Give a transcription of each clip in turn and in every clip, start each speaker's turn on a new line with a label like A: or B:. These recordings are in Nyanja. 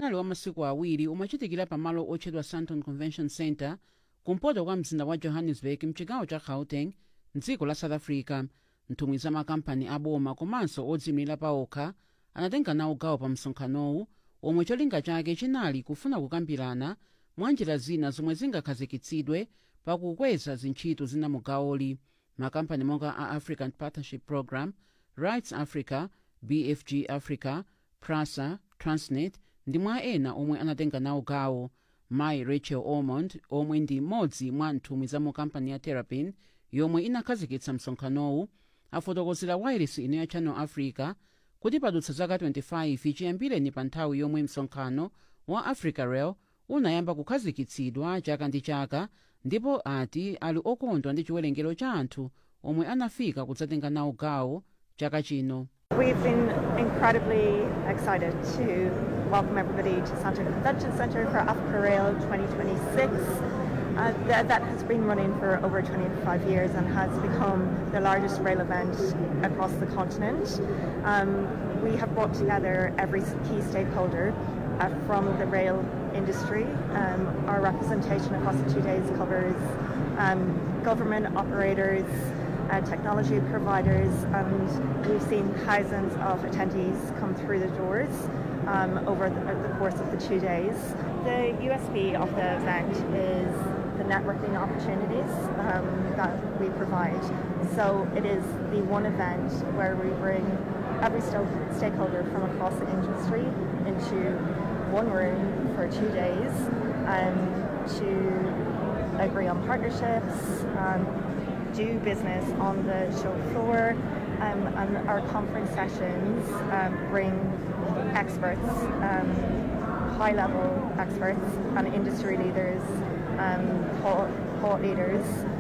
A: unali wa masiku awiri umachitikira pamalo otchedwa sandton convention center kumpoto kwa mzinda wa johannesburg mchigawo cha gauteng mdziko la south africa nthumwi za makampani aboma komanso odziyimira paokha anatenga nawo gawo pa msonkhanowu omwe cholinga chake chinali kufuna kukambirana mwa njira zina zomwe zingakhazikitsidwe pakukweza zintchito zina mu gawoli makampani monga a african partnership program rights africa bfg africa prasa transnet ndi mwa ena omwe anatenga nawo gawo mayi rachel ormond omwe ndi mmodzi mwa nthumwi za mu kampani ya terrapin yomwe inakhazikitsa msonkhanowu afotokozera wailesi ino ya channel africa kuti padutsa zaka 25 chiyambireni pa nthawi yomwe msonkhano wa africa rail unayamba kukhazikitsidwa chaka ndi chaka ndipo ati ali okondwa ndi chiwerengero cha anthu omwe anafika kudzatenga nawo gawo chaka chino
B: We've been incredibly excited to welcome everybody to Santa Convention Centre for Africa Rail 2026. Uh, th- that has been running for over 25 years and has become the largest rail event across the continent. Um, we have brought together every s- key stakeholder uh, from the rail industry. Um, our representation across the two days covers um, government operators, uh, technology providers, and we've seen thousands of attendees come through the doors um, over the, the course of the two days. The USP of the event is the networking opportunities um, that we provide. So it is the one event where we bring every sto- stakeholder from across the industry into one room for two days um, to agree on partnerships, um, do business on the show floor, um, and our conference sessions um, bring experts, um, high-level experts, and industry leaders, um, thought, thought leaders.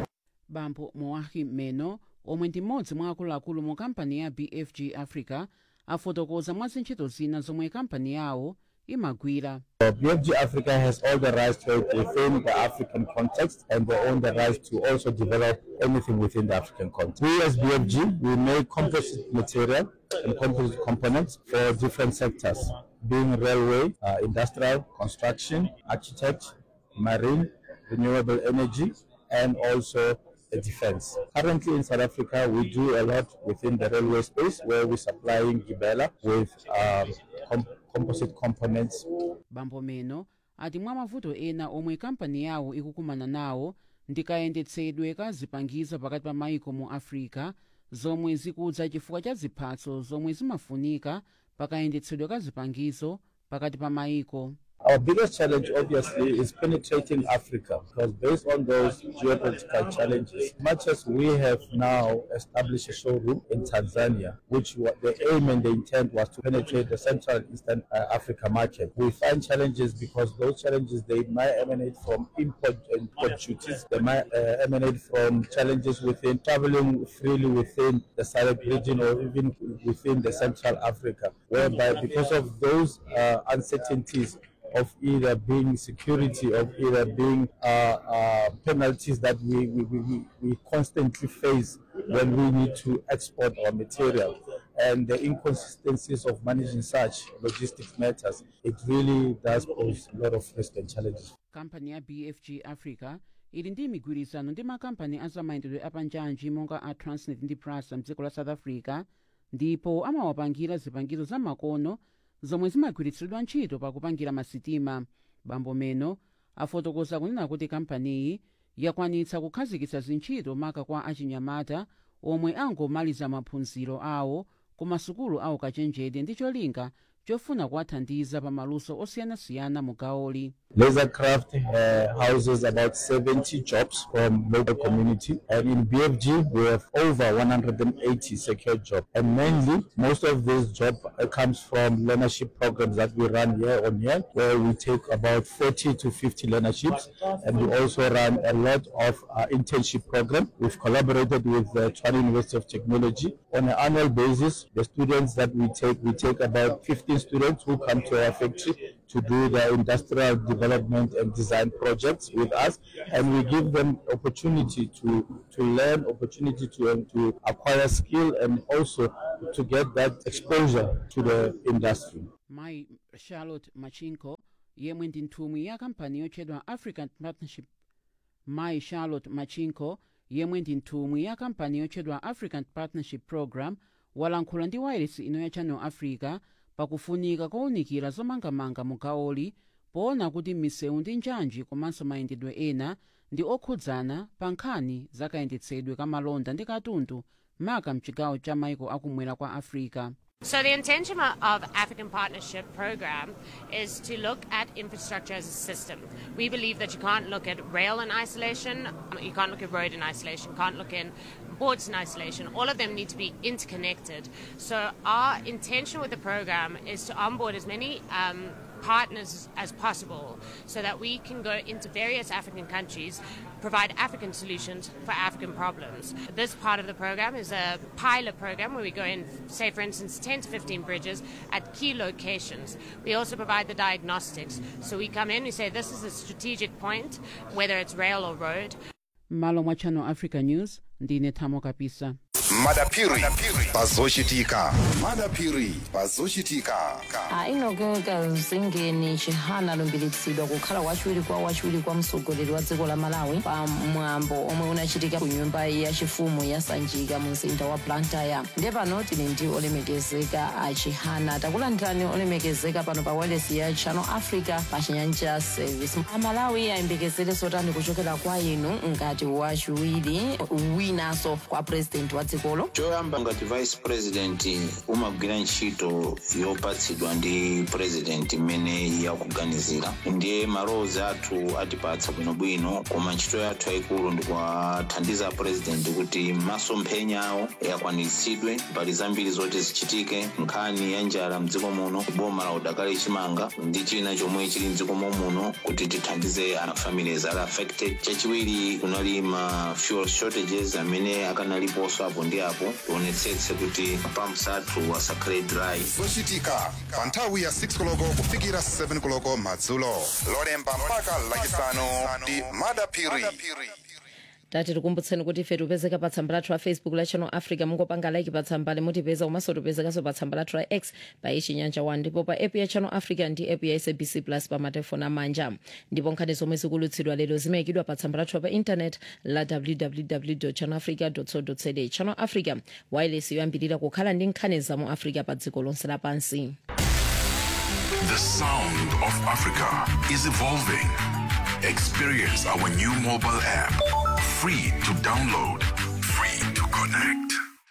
A: bambo moahim meno omwe ndi mmodzi mwa akuluakulu mu kampani ya bfg africa afotokoza mwa zintchito zina zomwe kampani yawo imagwira
C: Uh, BFG Africa has all the rights to it within the African context and they own the right to also develop anything within the African context. We as BFG, we make composite material and composite components for different sectors, being railway, uh, industrial, construction, architect, marine, renewable energy, and also uh, defense. Currently in South Africa, we do a lot within the railway space where we're supplying Gibela with um, com- composite components
A: bambo meno ati mwa mavuto ena omwe kampani yawo ikukumana nawo ndi kayendetsedwe ka zipangizo pakati pa maiko mu africa zomwe zikudza chifukwa cha ziphatso zomwe zimafunika pa kayendetsedwe ka zipangizo pakati pa maiko
C: Our biggest challenge, obviously, is penetrating Africa because based on those geopolitical challenges, much as we have now established a showroom in Tanzania, which wa- the aim and the intent was to penetrate the Central and Eastern uh, Africa market, we find challenges because those challenges they might emanate from import and import duties, they might uh, emanate from challenges within traveling freely within the SADC region or even within the Central Africa, whereby because of those uh, uncertainties of either being security, of either being uh, uh, penalties that we, we, we, we- we constantly face when we need to export our material. And the inconsistencies of managing such logistics matters, it really does pose a lot of risk and challenges.
A: kampani ya bfg africa ili ndi migwirizano ndi makampani azamayendedwe apanjanji monga a transnet ndi prasa mdziko la south africa ndipo amawapangira zipangizo za makono zomwe zimagwiritsidwa ntchito pakupangira masitima bambo meno afotokoza kunena kuti kampaniyi yakwanitsa kukhazikitsa zintchito maka kwa achinyamata omwe angomaliza maphunziro awo ku masukulu awo kachenjede ndi cholinga chofuna kuwathandiza pa maluso osiyanasiyana mu gawoli
C: Lasercraft uh, houses about 70 jobs from local community, and in BFG we have over 180 secure jobs. And mainly, most of this job uh, comes from learnership programs that we run year on year, where we take about 40 to 50 learnerships, and we also run a lot of uh, internship program. We've collaborated with the Tshwane University of Technology on an annual basis. The students that we take, we take about 15 students who come to our factory to do their industrial development and design projects with us, and we give them opportunity to to learn, opportunity to um, to acquire skill, and also to get that exposure to the industry.
A: mayi charlotte machinko yemwe ndi nthumwi ya kampani yotchedwa african partnership mai charlotte machinko yemwe ndi nthumwi ya kampani yotchedwa african partnership program walankhula ndi wailesi ino ya channel africa pakufunika kowunikira zomangamanga mu gawoli poona kuti misewu ndi njanji komanso mayendedwe ena ndi okhudzana pa nkhani za kayendetsedwe ka malonda ndi katundu maka mchigawo cha maiko akumwera kwa africa
D: So the intention of African Partnership Program is to look at infrastructure as a system. We believe that you can't look at rail in isolation, you can't look at road in isolation, you can't look in ports in isolation. All of them need to be interconnected. So our intention with the program is to onboard as many um, partners as possible so that we can go into various African countries, provide African solutions for African problems. This part of the program is a pilot program where we go in, say, for instance, 10 to 15 bridges at key locations. We also provide the diagnostics. So we come in, we say, this is a strategic point, whether it's rail or road.
A: m'malo mwa channel africa news ndine thamo kapisa
E: madapiri pazochitika madapiri pazochitika
F: ainogeka mzingeni chihana alumbiritsidwa kukhala wachiwiri kwa wachiwiri kwa mtsogoleri wa dziko la malawi pa mwambo omwe unachitika ku nyumba yachifumu ya sanjika mu mzinda wa blantyre ndiye pano tili ndi olemekezeka a chihana takulandirani olemekezeka pano pa wailesi ya channel africa pa chinyanja service amalawi ayembekezere zotani kuchokera kwa inu ngati wachiwiri winanso kwa president wa dzikolo
G: choyamba ngati vice president umagwira ntchito yopatsidwa ndi president imene yakuganizira ndiye malowozi athu atipatsa bwinobwino koma ntchito yathu yayikulu ndikuwathandiza president kuti masomphenya awo akwaniritsidwe mbali zambiri zoti zichitike nkhani ya njala mdziko muno boma la udakali chimanga ndi china chomwe chili mdziko muno kuti tithandize families ali affected chachiwiri kunali ma fuel shortages amene akanaliponso apo ndi apo tionetsetse kuti pumps athu asakhale dry
E: zochitika pa nthawi ya 6 koloko kufikira 7 koloko madzulo lolemba mpaka lachisanu ndi madapiri
F: tati tikumbutseni kuti ife tipezeka pa tsamba lathu la facebook la channel africa mungopanga like pa tsamba limutipeza komanso tipezekanso pa tsamba lathu la x pa ichinyanja 1 ndipo pa app ya channel africa ndi app ya sabc plus pa matelefoni amanja ndipo nkhani zomwe zikulutsidwa lero zimayikidwa pa tsamba lathu pa intanet la www channel africa co za channel africa wireless yoyambirira kukhala ndi nkhani za mu africa pa dziko lonse lapansi
H: The sound of Africa is evolving. Experience our new mobile app. Free to download, free to connect.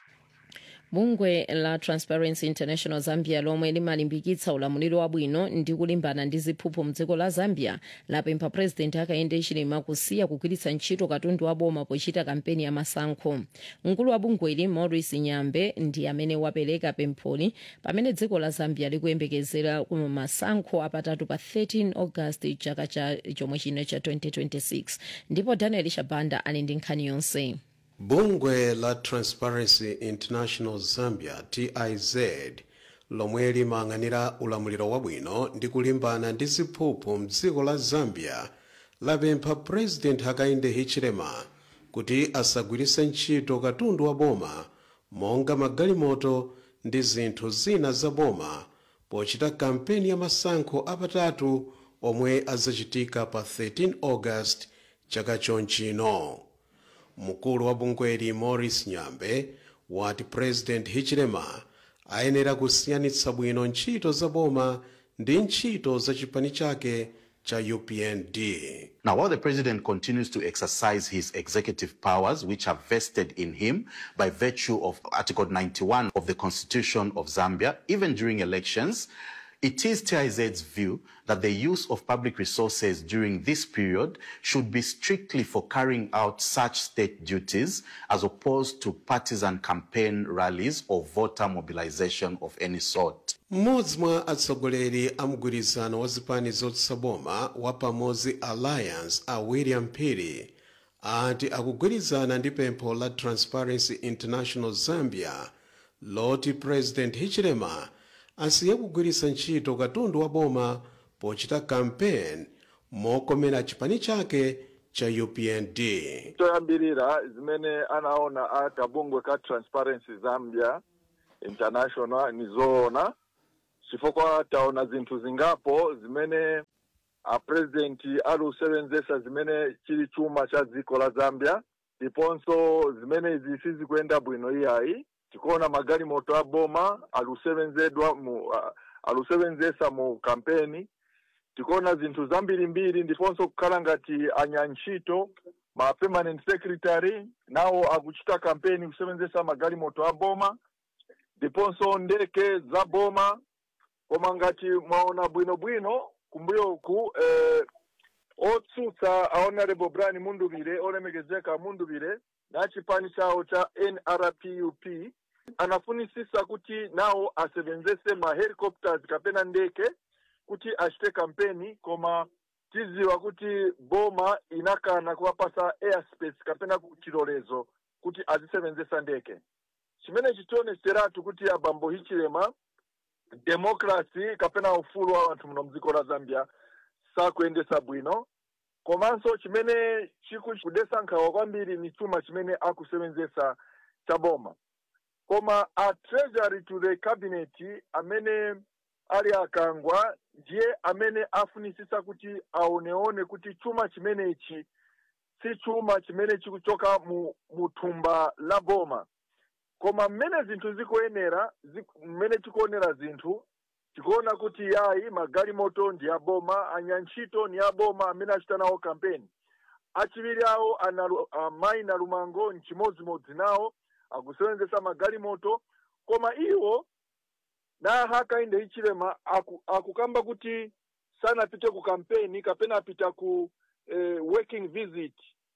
F: bungwe la transparency international zambia lomwe limalimbikitsa ulamuliro wabwino ndi kulimbana ndi ziphuphu mdziko la zambia lapempha president hakainde hichilema kusiya kugwiritsa ntchito katundu wa boma pochita kampeni ya masankho mkulu wa bungweli maurice nyambe ndi amene wapereka pempholi pamene dziko la zambia likuyembekezera ku masankho apatatu pa 13 august chaka cha chomwe chino cha 2026 ndipo daniel shabanda ali ndi nkhani yonse
I: bungwe la transparency international zambia tiz lomwe limayang'anira ulamuliro wabwino ndi kulimbana ndi ziphuphu mdziko la zambia lapempha president hakainde hichilema kuti asagwiritse ntchito katundu wa boma monga magalimoto ndi zinthu zina za boma pochita kampeni ya masankho apatatu omwe azachitika pa 13 august chaka chonchino mkulu wa bungweli maurice nyambe wati president hichilema ayenera kusiyanitsa bwino ntchito za boma ndi ntchito za chipani chake cha upnd
J: Now, while the president continues to exercise his executive powers, which are vested in him by virtue of Article 91 of the Constitution of Zambia, even during elections, it is TIZ's view that the use of public resources during this period should be strictly for carrying out such state duties as opposed to partisan campaign rallies or voter mobilization of any sort.
I: mmodzi mwa atsogoleri a mgwirizano wa zipani zotsutsa boma wa pamodzi alliance a william phiri ati akugwirizana ndi pempho la transparency international zambia loti president hichilema asiye kugwiritsa ntchito katundu wa boma pochita kampeni mokomera chipani chake cha upnd
K: toyambirira zimene anaona a kabungwe ka transparency zambia international ni zoona chifukwa taona zinthu zingapo zimene apurezidenti alusevenzesa zimene chili chuma cha dziko la zambia ndiponso zimene izi sizikuyenda bwino iyayi tikuona magalimoto aboma alusevenzedwa mu uh, alusevenzesa mu kampeni tikuona zinthu zambirimbiri ndiponso kukhala ngati anyantchito ma permanent secretary nawo akuchita kampeni kusevenzesa magalimoto aboma ndiponso ndeke za boma koma ngati mwaona bwinobwino kumbuyoku eh, otsutsa a honorable brian munduvire olemekezeka munduvire na chipani chawo cha nrpup anafunisisa kuti nawo asevenzese ma helicopters kapena ndeke kuti achite kampeni koma tiziwa kuti boma inakana kuwapasa airspace kapena chilolezo kuti azisevenzesa ndeke chimene chitioneseratu kuti abambo hichilema democracy kapena ufulu wa anthu muno mdziko la zambia sakuyendesa bwino komanso chimene chikudesa nkhawa kwambiri ni chuma chimene akusevenzesa cha boma koma a treasury to the cabinet amene ali akangwa ndiye amene afunisisa kuti aoneone kuti chuma chimenechi si chuma chimene chikuchoka mu, mu thumba la boma koma mmene zinthu zikuyenera mmene tikuonera zinthu tikuona kuti yayi magalimoto ndi aboma anyantchito ni aboma amene achita nawo kampeni achiwiri awo ana amayi na lumango nchimodzimodzi nawo akusevenzesa magalimoto koma iwo na hakainde ichilema aku, akukamba kuti sanapite ku kampeni kapena apita ku eh, working visit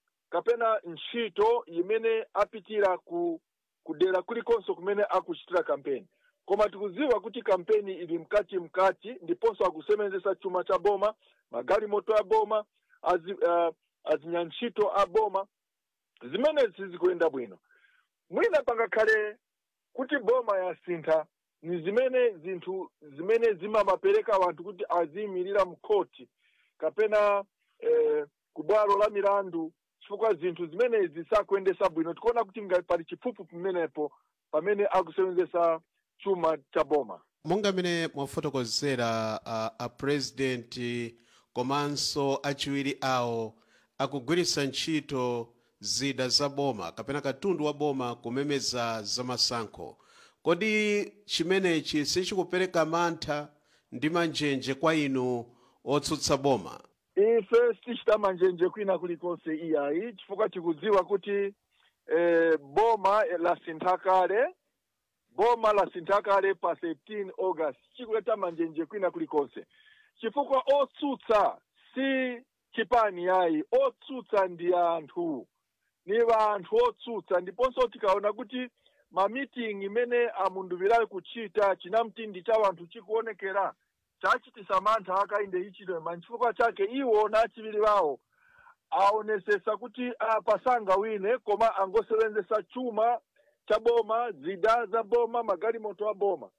K: kapena ntchito imene apitira ku kudera kulikonso kumene akuchitira kampeni koma tikuziwa kuti kampeni ili mkati mkati ndiponso akusevenzesa chuma cha boma magalimoto a boma azi, uh, azinyantchito a boma zimene sizikuyenda bwino mwina pangakhale kuti boma yasintha ni zimene zinthu zimene zimamapereka wanthu kuti aziyimirira mkhoti kapena eh, ku bwalo la milandu chifukwa zinthu zimenezi sakuyendesa bwino tikuona kuti ngati pali chiphuphu pamenepo pamene akusevenzesa chuma cha boma
I: monga mene mwafotokozera uh, apurezidenti komanso achiwiri awo akugwiritsa ntchito zida za boma kapena katundu wa boma kumemeza zamasankho kodi chimenechi sichikupereka mantha ndi manjenje kwa inu otsutsa boma
K: ife sitichita manjenje kwina kulikonse iyayi chifukwa tikudziwa kuti eh, boma lasintha kale boma lasintha kale pa 13 august chikuleta manjenje kwina kulikonse chifukwa otsutsa si chipani yayi otsutsa ndi anthu ni vanthu otsutsa ndiponso tikaona kuti mamiting imene amunduvirayo kuchita chinamtindi cha vanthu chikuonekera chachitisa mantha akainde ichilema nchifukwa chake iwo na achiviri vawo aonesesa kuti apasanga wine koma angosevenzesa chuma cha boma zida za boma magalimoto a boma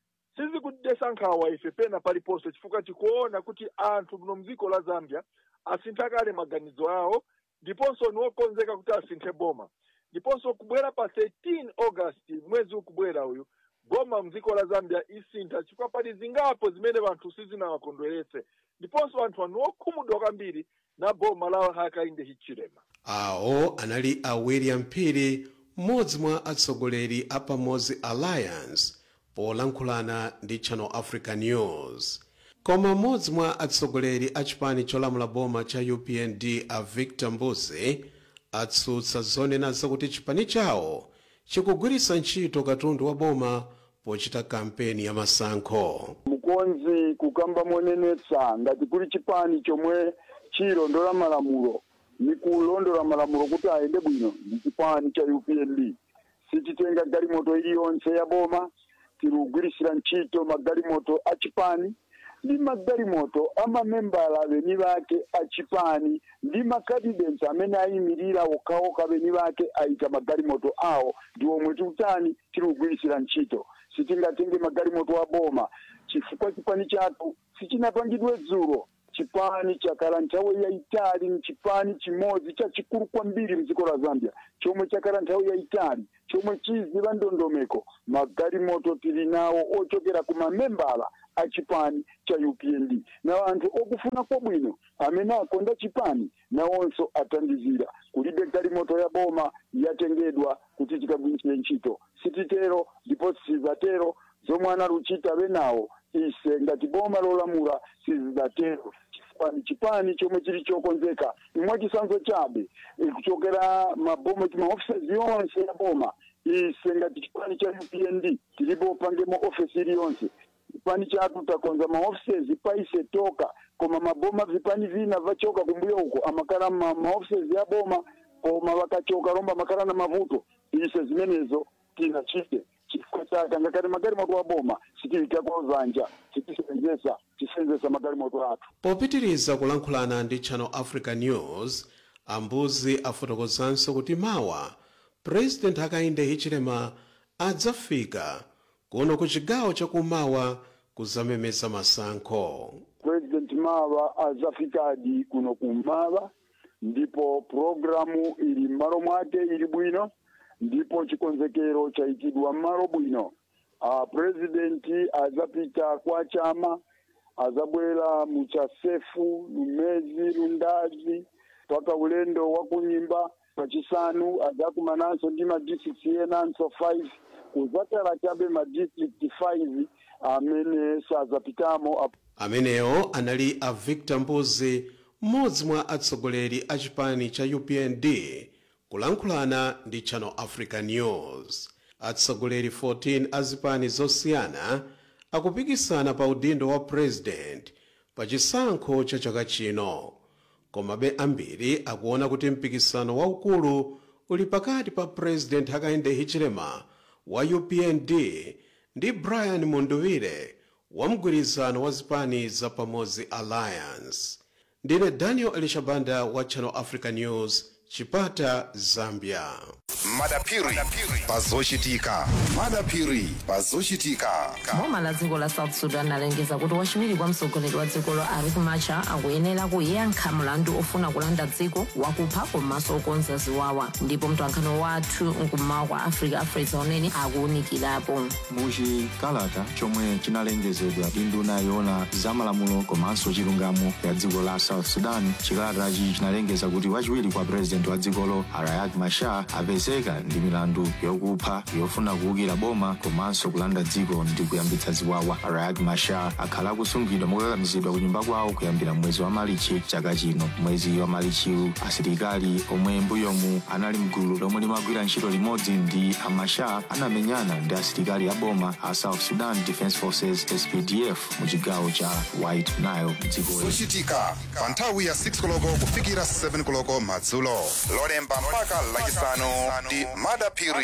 K: sizikudesa nkhawa ife pena paliponse chifukwa tikuona kuti anthu muno mdziko la zambia asintha kale maganizo awo ndiponso niwokonzeka kuti asinthe boma ndiponso kubwera pa 13 august mwezi ukubwera uyu boma mdziko la zambia isintha chifukwa pali zingapo zimene vanthu sizinawakondweretse ndiponso anthu anu okhumudwa kwambiri na boma la hakainde hichilema
I: awo anali a william phiri mmodzi mwa atsogoleri a pamodzi alliance polankhulana ndi channel africa news koma mmodzi mwa atsogoleri a chipani cholamula boma cha upnd a victor mbuzi atsutsa zonena zakuti chipani chawo chikugwiritsa ntchito katundu wa boma pochita kampeni ya masankho
L: mukonzi kukamba monenetsa ngati kuli chipani chomwe chilondola malamulo ni kulondola malamulo kuti ayende bwino ndi chipani cha upnd sichitenga galimoto iliyonse ya boma tilugwirisira ntchito magalimoto a chipani ndi magalimoto amamembala beni bake a chipani ndi makadidensi amene ayimirira okhaokha beni bake ayika magalimoto awo ndi omwe tikutani tilugwirisira ntchito sitingatenge magalimoto a boma chifukwa chipani chathu sichinapangidwe dzulo chipani chakhala nthawi yayitali ni chipani chimodzi chachikulu kwambiri mdziko la zambia chomwe chakhala nthawi yayitali chomwe chiziva ndondomeko magalimoto tili nawo ochokera ku mamembala a chipani cha upnd na anthu okufuna kwabwino amene akonda chipani nawonso athandizira kulibe galimoto ya boma yatengedwa kuti tikagwiritse ntchito sititero ndipo sizatero zomwe analuchita benawo ise ngati boma lolamula sizidatero chipani chipani chomwe chili chokonzeka imwe chisanzo chabe eh, kuchokera maboma maofisi yonse ya boma ise ngati chipani cha upnd tilipo pangemo ofisi iliyonse chipani chathu takonza maoffices paise toka koma maboma vipani vina vachoka kumbuyo uko amakala ma, maoffices ya boma koma vakachoka lomba makala na mavuto ise zimenezo tinachite chifukwa chake ngakati magalimoto wa boma sitilikako zanja sitisenzesa tisenzesa magalimoto athu
I: popitiriza kulankhulana ndi channel africa news ambuzi afotokozanso kuti mawa president hakainde hichilema adzafika kuno ku chigawo chakumawa kuzamemeza masankho
L: president mawa azafikadi kuno kummawa ndipo programu ili m'malo mwake ili bwino ndipo chikonzekero chayikidwa m'malo bwino uh, presidenti azapita kwa chama azabwera muchasefu lumezi lundazi mpaka ulendo wa kunyimba pachisanu azakumananso ndi madistrict enanso 5 kuzakala chabe madistrict 5 amene sazapitamo ap-
I: amenewo anali a victor mbuzi mmodzi mwa atsogoleri a chipani cha upnd kulankhulana ndi channel africa news atsogoleri 14 a zipani zosiyana akupikisana pa udindo wa president pa chisankho cha chaka chino komabe ambiri akuona kuti mpikisano waukulu uli pakati pa president hakainde hichilema wa upnd ndi brian munduwire wa mgwirizano wa zipani za pamodzi alliance ndine daniel elishabanda wa channel africa news chipata zambia
E: madapiri pazochitika madapiri pazochitika
F: boma la dziko la south sudan alengeza kuti wachiwiri kwa mtsogoleri wa dzikolo riek machar akuyenera kuyankha mlandu ofuna kulanda dziko wakupha komanso okonza ziwawa ndipo mtolankhani wathu mkummawa kwa africa afresa unene akuwunikirapo
M: muchikalata chomwe chinalengezedwa ndi nduna yoona zamalamulo komanso chilungamo ya dziko la south sudan chikalatachi chinalengeza kuti wachiwiri kwa president wa dzikolo riek machar apezeka ndi milandu yokupha yofuna kuwukira boma komanso kulanda dziko ndi kuyambitsa ziwawa riek machar akhala akusungidwa mokakamizidwa ku nyumba kwawo kuyambira mwezi wa malichi chaka chino mwezi wa malichiwu asilikali omwe mbuyomu anali mgulu lomwe limagwira ntchito limodzi ndi a machar anamenyana ndi asilikali a boma a south sudan defense forces spdf mu chigawo cha white nile dziko
E: zochitika pa nthawi ya 6 koloko kufikira 7 koloko madzulo lolemba mpaka lachisanu ndi madapiri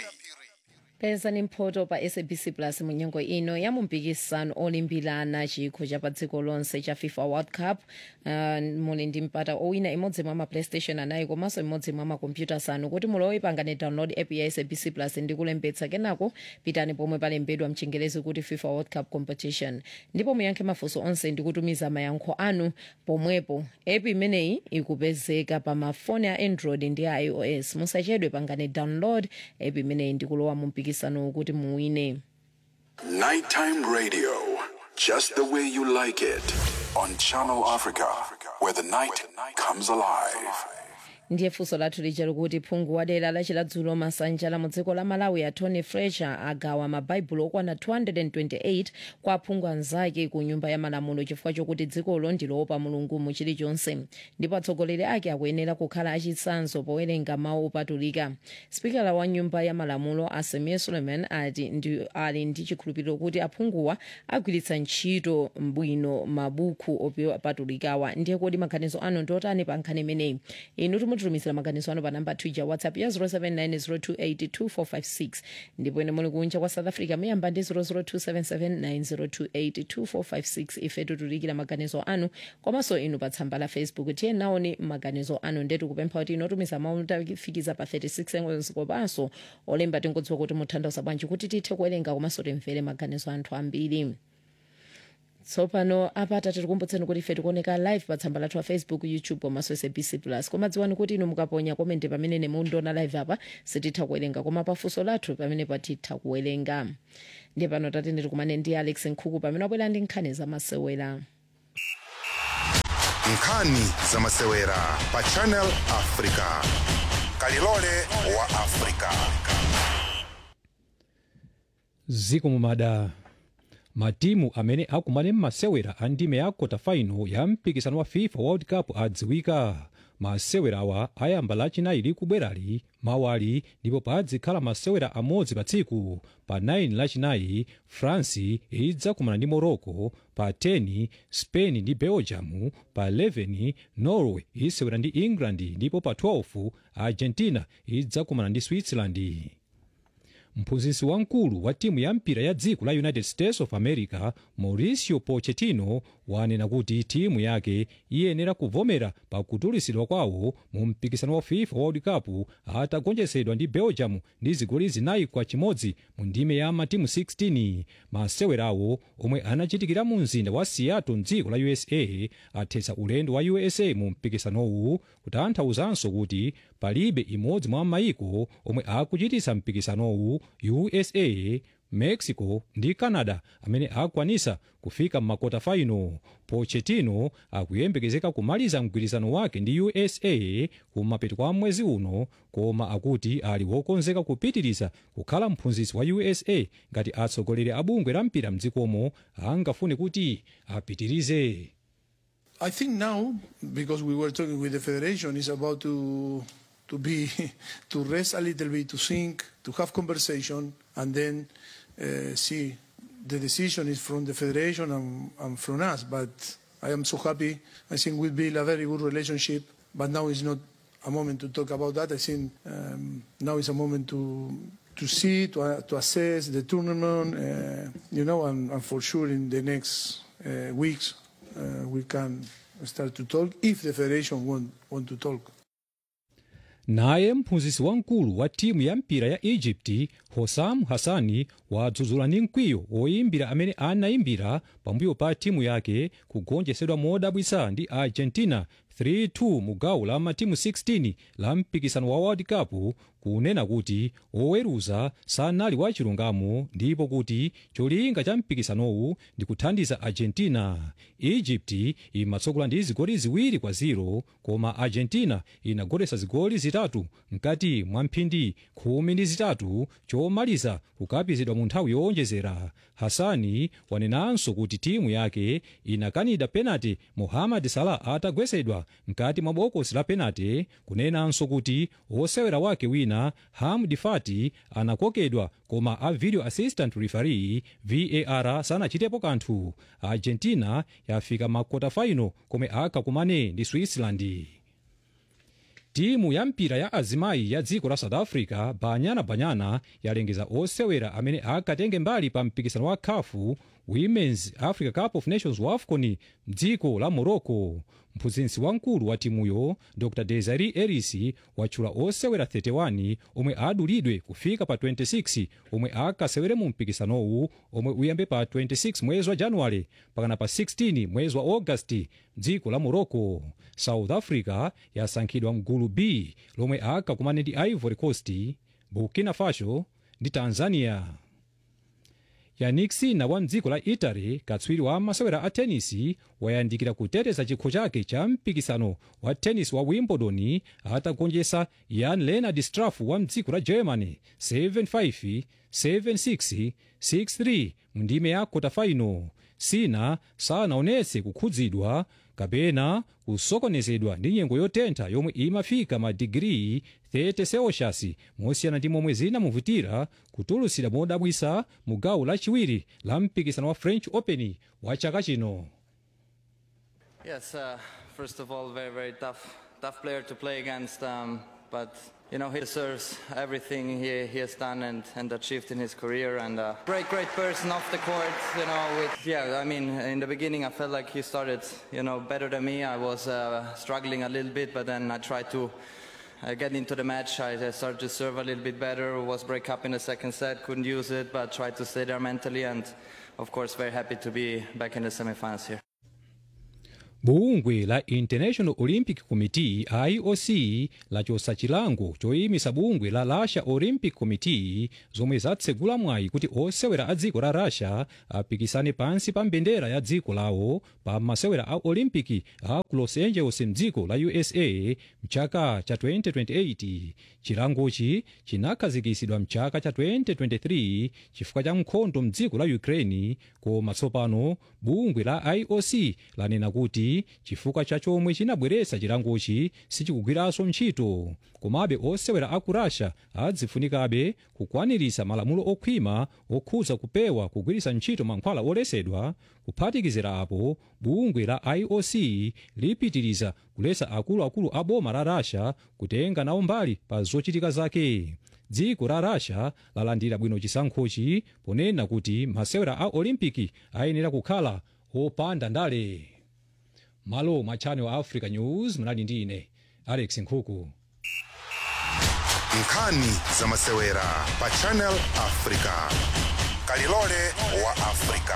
F: pezani mphoto pa sabc plus mu nyengo ino ya mumpikisano olimbirana chikho cha pa dziko lonse cha fifa world cup uh, muli ndi mpata owina imodzi mwa maplaystation anayi komanso imodzi mwa makompyuta asanu kuti mulowe pangane download app ya sabc plus ndi kulembetsa kenako pitani pomwe palembedwa mchingerezi kuti fifa world cup competition ndipo muyankhe mafunso onse ndi kutumiza mayankho anu pomwepo app imeneyi ikupezeka pa mafoni a android ndi a ios musachedwe pangane download app imeneyi ndi kulowa mu mpikisano kuti muwine
H: Nighttime radio, just the way you like it, on Channel Africa, where the night comes alive.
F: ndiye funso lathu lija likuti phungu wa dera lachiladzulo masanja la mu dziko la malawi a tony fletcher agawa mabaibulo okwana 228 kwa aphungu anzake ku nyumba ya malamulo chifukwa chokuti dzikolo ndiloopa mulungu mu chilichonse ndipo atsogoleri ake akuyenera kukhala achitsanzo powerenga mawu opatulika spikala wa nyumba ya malamulo asemir suleiman ati ndi ali ndi chikhulupiriro kuti aphunguwa agwiritsa ntchito bwino mabuku opatulikawa ndiye kodi maganizo anu ndiotani pa nkhani imeneyi inu timututumizira maganizo anu pa namba twitter whatsapp ya 0790282456 ndipo ine muli kunja kwa south africa muyamba ndi 0027790282456 ife titulikira maganizo anu komanso inu pa tsamba la facebook tiye naoni maganizo anu ndetu kupempha kuti inotumiza mawu tafikiza pa 36 seconds kopanso olemba tingodziwa kuti mutanthauza bwanji kuti tithe kuwerenga komanso timvere maganizo anthu ambiri tsopano apata tikukumbutseni kuti ife tikuoneka live pa tsamba lathu wa facebook youtube komanso sabc plus koma dziwani kuti inu mukaponya komende pamene mundiona live apa sititha kuwerenga koma pafunso lathu pamene patitha kuwerenga ndiye pano tatendeti kumane ndi alex nkhuku pamene wabwera ndi nkhani zamasewera
E: nkhani zamasewera pa channel africa kalilole wa africa
N: ziko mumada matimu amene akumane m'masewera a ndime ya kota final ya mpikisano wa fifa world cup adziwika masewera awa ayamba lachinayi likubwerali mawali ndipo padzikhala masewera amodzi pa tsiku pa 9 lachinayi france idzakumana ndi morocco pa 10 spain ndi belgium pa 11 norway isewera ndi england ndipo pa 12 argentina idzakumana ndi switzerland mphunzitsi wamkulu wa timu ya mpira ya dziko la united states of america mauricio pochettino wanena kuti timu yake iyenera kuvomera pakutulusidwa kwawo mu mpikisano wa fifa world cup atagonjetsedwa ndi belgium ndi zigoli zinayi kwa chimodzi mu ndime ya matimu 16 masewerawo omwe anachitikira mu mzinda wa seattle mdziko la usa athetsa ulendo wa usa mu mpikisanowu kutanthauzanso kuti palibe imodzi mwa mayiko omwe akuchititsa mpikisanowu usa mexico ndi canada amene akwanisa kufika m'makota faino pochettino akuyembekezeka kumaliza mgwirizano wake ndi usa kumapeto kwa mwezi uno koma akuti ali wokonzeka kupitiriza kukhala mphunzitsi wa usa ngati atsogoleri a bungwe la mpira mdzikomo angafune kuti apitirize
O: I think now, because we were talking with the federation, is about to to be to rest a little bit, to think, to have conversation, and then uh, see. The decision is from the federation and, and from us. But I am so happy. I think we build a very good relationship. But now is not a moment to talk about that. I think um, now is a moment to to see, to, uh, to assess the tournament, uh, you know, and, and for sure in the next uh, weeks uh, we can start to talk if the federation want, want to talk.
N: naye mphunzitsi wamkulu wa timu ya mpira ya egypt hosam hassani wadzudzula ndi mkwiyo oyimbira amene anayimbira pambuyo pa timu yake kugonjetsedwa modabwitsa ndi argentina 3-2 mu gawo la matimu 16 la mpikisano wa world cup kunena kuti oweruza sanali wachilungamo ndipo kuti cholinga cha mpikisanowu ndi kuthandiza argentina egypt imatsogola ndi zigoli ziwiri kwa 0 koma argentina inagonjetsa zigoli zitatu mkati mwa mphindi khumi ndi zitatu chomaliza kukapizidwa mu nthawi yowonjezera hasani wanenanso kuti timu yake inakanida penalty mohamed salah atagwetsedwa mkati mwa bokosi la penalty kunenanso kuti wosewera wake wina hamdi fati anakokedwa koma a video assistant referee var sanachitepo kanthu argentina yafika makota final komwe akakumane ndi switzerland timu ya mpira ya azimayi ya dziko la south africa banyana banyana yalengeza osewera amene akatenge mbali pa mpikisano wa khafu women's africa cup of nations wafcon mdziko la morocco mphunzitsi wamkulu wa timuyo dr desari eris watchula osewera 31 omwe adulidwe kufika pa 26 omwe akasewere mu mpikisanowu omwe uyambe pa 26 mwezi wa januwale pakana pa 16 mwezi wa augasti mdziko la morocco south africa yasankhidwa mgulu b lomwe akakumane ndi ivory coast burkina faso ndi tanzania yannick sinner wa mdziko la italy katswiri wa masewera a tenisi wayandikira kuteteza chikho chake cha mpikisano wa tennis wa wimbledon atagonjetsa jan lennard struff wa mdziko la germany 7-5 7-6 6-3 mu ndime ya kotafaino sina sanaonetse kukhudzidwa kapena kusokonezedwa ndi nyengo yotentha yomwe imafika madigiri 30 celsius mosiyana ndi momwe zinamuvutira kutulutsira modabwitsa mu gawo lachiwiri la mpikisano wa french open wa chaka chino
P: Yes, uh, first of all, very, very tough, tough player to play against. Um, but you know, he deserves everything he, he has done and, and achieved in his career. And uh, great, great person off the court. You know, with yeah. I mean, in the beginning, I felt like he started, you know, better than me. I was uh, struggling a little bit, but then I tried to. Uh, get into the match, I uh, started to serve a little bit better. Was break up in the second set, couldn't use it, but tried to stay there mentally. And of course, very happy to be back in the semifinals here.
N: bungwe la international olympic committee ioc lachosa chilango choyimisa bungwe la russia olympic committee zomwe zatsegula mwayi kuti osewera a dziko la russia apikisane pansi pa mbendera ya dziko lawo pa masewera a olympic a ku los angeles mdziko la usa mchaka cha 2028 chilangochi chinakhazikitsidwa mchaka cha 2023 chifukwa cha nkhondo mdziko la ukraine koma tsopano bungwe la ioc lanena kuti chifukwa cha chomwe chinabweretsa chilangochi sichikugwiranso ntchito komabe osewera aku russia adzifunikabe kukwaniritsa malamulo okhwima okhudza kupewa kugwiritsa ntchito mankhwala olesedwa kuphatikizira apo bungwe la ioc lipitiriza kuletsa akuluakulu a boma la russia kutenga nawo mbali pa zochitika zake dziko la russia lalandira bwino chisankhochi ponena kuti masewera a olimpiki ayenera kukhala opanda ndale malo mwa channel africa news munali ndi ine alex nkhuku
E: nkhani za masewera pa channel africa kalilole wa africa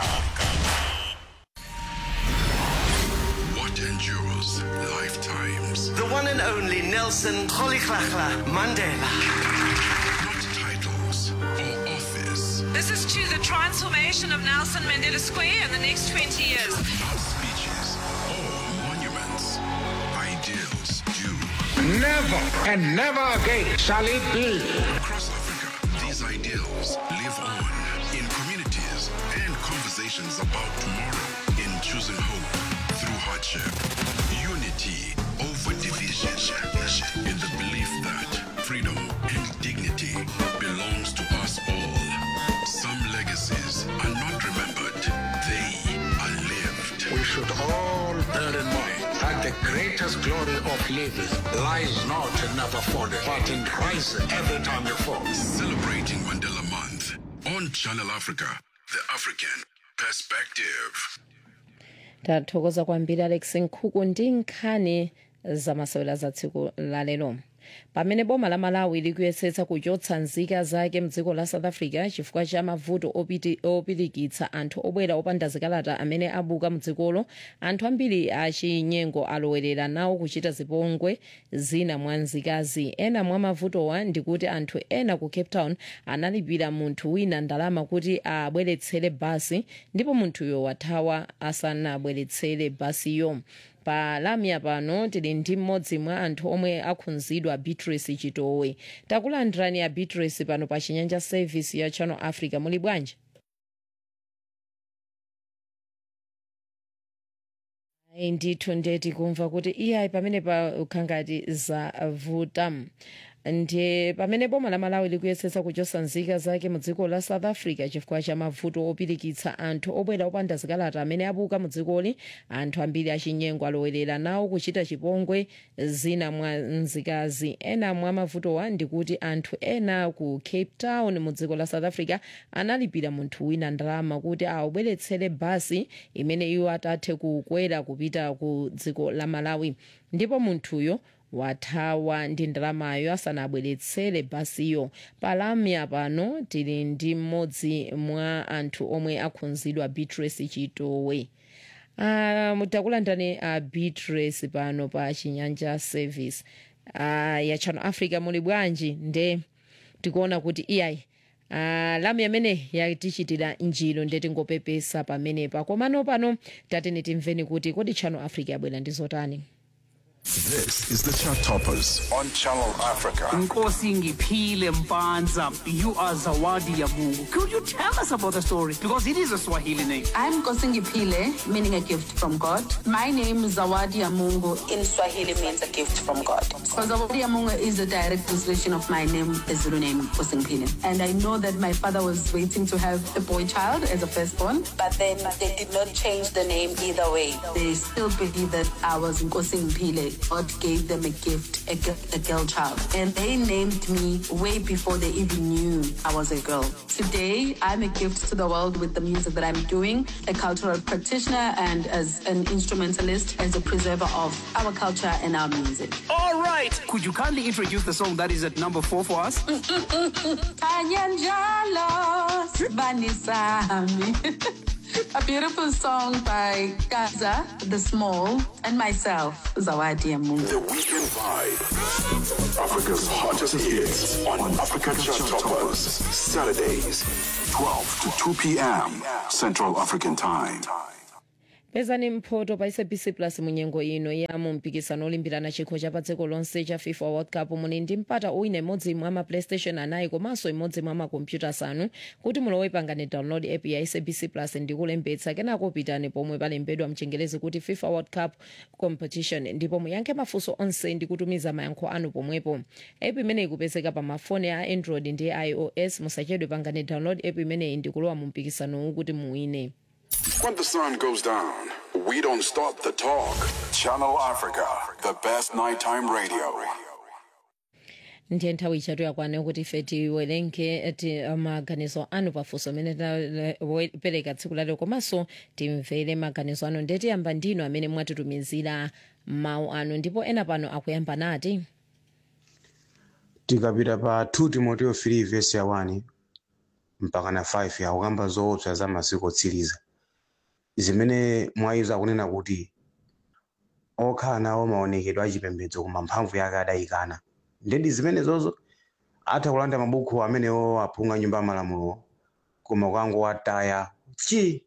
H: What endures lifetimes.
Q: The one and only Nelson Rolihlahla Mandela.
H: Not titles or office.
R: This is to the transformation of Nelson Mandela Square in the next 20 years.
H: Not speeches or monuments. Ideals do.
S: Never and never again shall it be.
H: Across Africa, these ideals live on in communities and conversations about tomorrow, in choosing hope through hardship, unity over division, in the belief that freedom and dignity belongs to us all. Some legacies are not remembered, they are lived.
S: We should all bear in mind that the greatest glory of living lies not in never falling, but in rising every time you fall.
H: Celebrating Mandela Month on Channel Africa, the African perspective.
F: tathokoza kwambiri alex nkhuku ndi nkhani zamasewera za tsiku lalero pamene boma la malawi likuyesetsa kuchotsa nzika zake mdziko la south africa chifukwa cha mavuto opiti- opirikitsa anthu obwera opanda zikalata amene abuka mdzikolo anthu ambiri achinyengo alowerera nawo kuchita zipongwe zina mwa nzikazi ena mwa mavutowa ndikuti anthu ena ku cape town analipira munthu wina ndalama kuti abweretsere basi ndipo munthuyo wathawa asanabweretsere basiyo pa lamya pano tili ndi mmodzi mwa anthu omwe akhudzidwa beatrice chitowe takulandirani ya beatrice pano pa chinyanja service ya channel africa muli bwanji Ayi, ndithu ndeti kumva kuti iyayi pamene pa ukhangati zavuta ndi pamene boma la malawi likuyesetsa kuchotsa nzika zake mu dziko la south africa chifukwa cha mavuto opirikitsa anthu obwera opanda zikalata amene abuka mu dzikoli anthu ambiri achinyengo alowerera nawo kuchita chipongwe zina mwa nzikazi ena mwa mavutowa ndikuti anthu ena ku cape town mu dziko la south africa analipira munthu wina ndalama kuti awabweretsere basi imene iwo atathe kukwera kupita ku dziko la malawi ndipo munthuyo wathawa ndi ndalamayo asanabweretsere basiyo palamya pano tili ndi mmodzi mwa anthu omwe akhudzidwa beatrice chitowe uh, takulandirani uh, beatrice pano pa chinyanja service uh, ya channel africa muli bwanji nde tikuona kuti iyayi Uh, lamu yamene yatichitira njiro ndetingopepesa pamenepa komano pano tatene timveni kuti kodi channel africa yabwera ndi zotani
H: This is the Chart Toppers on Channel Africa.
T: Nkosi Ngiphile Mpanza, you are Zawadi Yamungu. Could you tell us about the story? Because it is a Swahili name.
U: I'm Kosingipile, meaning a gift from God. My name is Zawadi Yamungu. In Swahili means a gift from God. So Zawadi Yamungu is a direct translation of my name, the Zulu name, Kosingipile. And I know that my father was waiting to have a boy child as a firstborn, but then they did not change the name either way. They still believe that I was Nkosingipile. God gave them a gift, a, gi- a girl child. And they named me way before they even knew I was a girl. Today, I'm a gift to the world with the music that I'm doing, a cultural practitioner and as an instrumentalist, as a preserver of our culture and our music.
T: All right. Could you kindly introduce the song that is at number four for us?
U: Kanye njalo, sibani sami. A beautiful song by Gaza, The Small, and myself, Zawadi Amungu.
H: The Weekend Vibe. Africa's hottest hits on Africa Chart Toppers. Saturdays, 12 to 2 p.m. Central African Time.
F: pezani mphoto pa sabc plus munyengo ino ya mumpikisano olimbirana chikho cha pa dziko lonse cha fifa world cup muli ndi mpata uwina imodzi mwa ma playstation anayi komanso imodzi mwa makompyuta asanu kuti mulowe pangani download app ya sabc plus ndi kulembetsa kenako pitani pomwe palembedwa mchengelezi kuti fifa world cup competition ndipo muyankhe mafunso onse ndi kutumiza mayankho anu pomwepo app imeneyi ikupezeka pa mafoni a android ndi ios musachedwe pangani download app imeneyi ndi kulowa mu mpikisanowu kuti muwine
H: When the sun goes down, we don't stop the talk. Channel Africa, the best nighttime radio.
F: ndiye nthawi ichatu yakwana kuti ife tiwerenge ti maganizo anu pafunso amene tapereka tsiku lalero komanso timvere maganizo anu ndiye tiyamba ndinu amene mwatitumizira mawu anu ndipo ena pano akuyamba nati
B: tikapita pa 2 timoteo 3 vesi ya 1 mpaka na 5 yakukamba zoopsa za masiku otsiriza zimene mwayizo akunena kuti okhala nawo maonekedwe achipembedzo koma mphamvu yake adayikana ndedi zimene zozo atha kulanda mabuku amenewo aphunga nyumba yamalamulo koma ukangowataya chi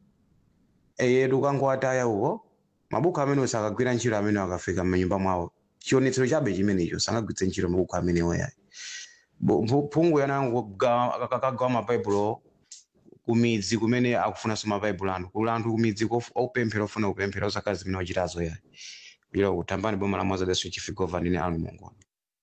B: eyetu ukangowataya uko mabuku amenewo sakagwira ntchito amene akafika m'manyumba mwawo chionetsero chabe chimenecho sangagwiritse ntchito mabuku amenewo yayi phungu yanango akagawa mabaibulo kumidzi kumene akufunanso mabaibulo anu kuli anthu kumidzi kof- okupemphera ofuna kupemphera osakazi zimene wachitazo yayi ilo kutambani boma la mwazadeso chifikova ndine anu mongoni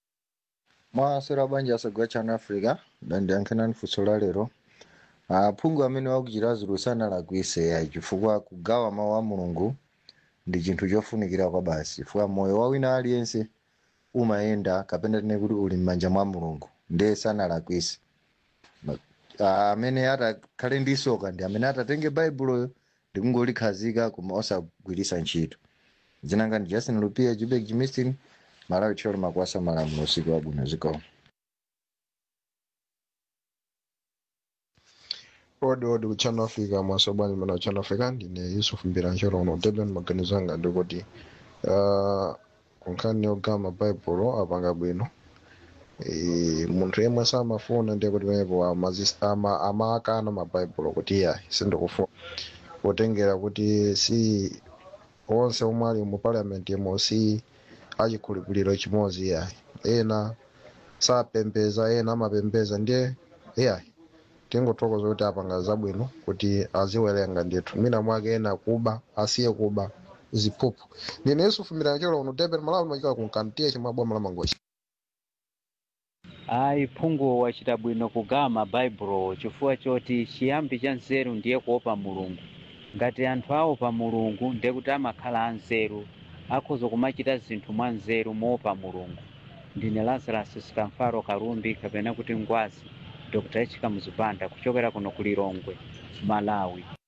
V: mwasera banja asagwa chana africa dandiyankhanani funso la lero aphungu amene wakuchita zulu sanalakwise yayi chifukwa kugawa mawu a mulungu ndi chinthu chofunikira kwa basi chifukwa moyo wa wina aliyense umayenda kapena tine kuti uli m'manja mwa mulungu ndiye sanalakwise Ma- ah, amene atakhale ndi soka ndi amene atatenge baibuloyo ndi kungolikhazika koma osagwiritsa ntchito zinanga ndi justin lupia jubek jimistin malawi tcholo makwasa malamulo usiku wabwino zikomo
W: odi odi ku channel africa mwasobwani mana channel africa ndine yusuf mbirancholo uno durban maganizo anga ndikuti uh, kunkhani yogawa mabaibulo apanga bwino Eh, munthu yemwe samafuna ndiye kuti penepo amazis- ama- amakana mabaibulo kuti iya sindikufuna potengera kuti si onse omwe ali mu parliament yemo si achikhulupiriro chimodzi iyayi ena sapembeza ena amapembeza ndiye iyayi tingothokoza kuti apanga zabwino kuti aziwerenga ndithu mwina mwake ena kuba asiye kuba ziphuphu ndine yusufu miranjelo uno durban malawi machika kunkantiye chimwe boma la mangochi
X: ayi phungu wachita bwino kugawa mabaibulo chifukwa choti chiyambi cha nzeru ndiye kuopa mulungu ngati anthu aopa mulungu ndiye kuti amakhala anzeru akhoza kumachita zinthu mwa nzeru moopa mulungu ndine lazarus sikamfaro kalumbi kapena kuti ngwazi dr h kamuzipanda kuchokera kuno ku lilongwe malawi